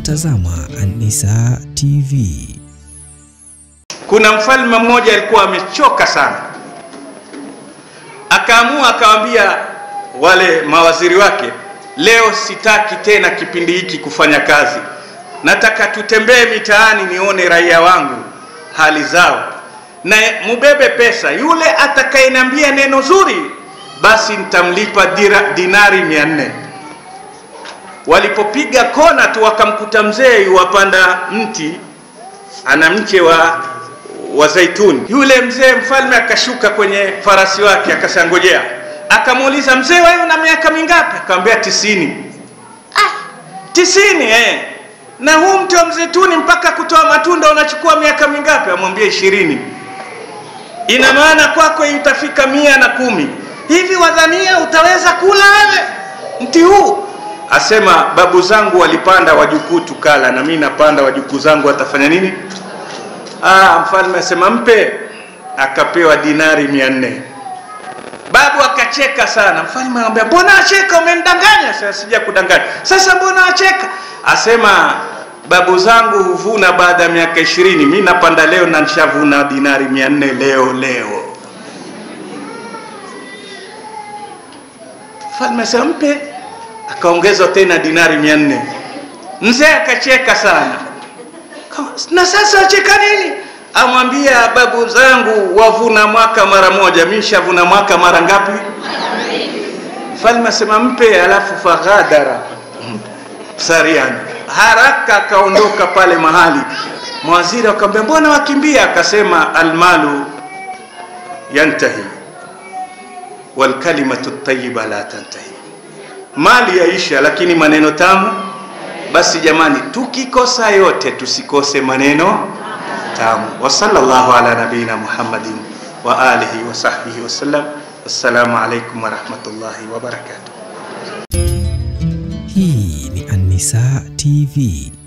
Unatazama An-Nisaa TV. Kuna mfalme mmoja alikuwa amechoka sana, akaamua akawaambia wale mawaziri wake, leo sitaki tena kipindi hiki kufanya kazi, nataka tutembee mitaani nione raia wangu hali zao, na mubebe pesa. Yule atakayeniambia neno zuri, basi nitamlipa dira, dinari mia nne. Walipopiga kona tu wakamkuta mzee yuwapanda mti, ana mche wa wa zaituni. Yule mzee mfalme akashuka kwenye farasi wake akasangojea, akamuuliza mzee, wewe una miaka mingapi? Akamwambia tisini. Ah, tisini eh. Na huu mti wa mzeituni mpaka kutoa matunda unachukua miaka mingapi? Amwambia ishirini. Ina maana kwako itafika mia na kumi. Hivi wadhania utaweza kula wewe mti huu? Asema babu zangu walipanda, wajukuu tukala, na mimi napanda, wajukuu zangu watafanya nini? Ah, mfalme asema mpe, akapewa dinari mia nne. Babu akacheka sana. Mfalme anamwambia mbona acheka, umenidanganya? Sasa sija kudanganya. Sasa mbona acheka? Asema babu zangu huvuna baada ya miaka ishirini, mi napanda leo na nishavuna dinari mia nne leo leo. Mfalme asema mpe, akaongezwa tena dinari mia nne. Mzee akacheka sana na sasa acheka nini? Amwambia babu zangu wavuna mwaka mara moja, mimi nishavuna mwaka mara ngapi? Mfalme asema mpe, alafu faghadara sarian, haraka akaondoka pale mahali. Mawaziri akamwambia mbona wakimbia? Akasema almalu yantahi walkalimatu tayyiba la tantahi, mali yaisha, lakini maneno tamu basi jamani, tukikosa yote tusikose maneno tamu. Wa sallallahu ala nabiyina Muhammadin wa alihi wa sahbihi wasallam. Assalamu alaikum wa rahmatullahi wa barakatuh. Hii ni An-Nisaa TV.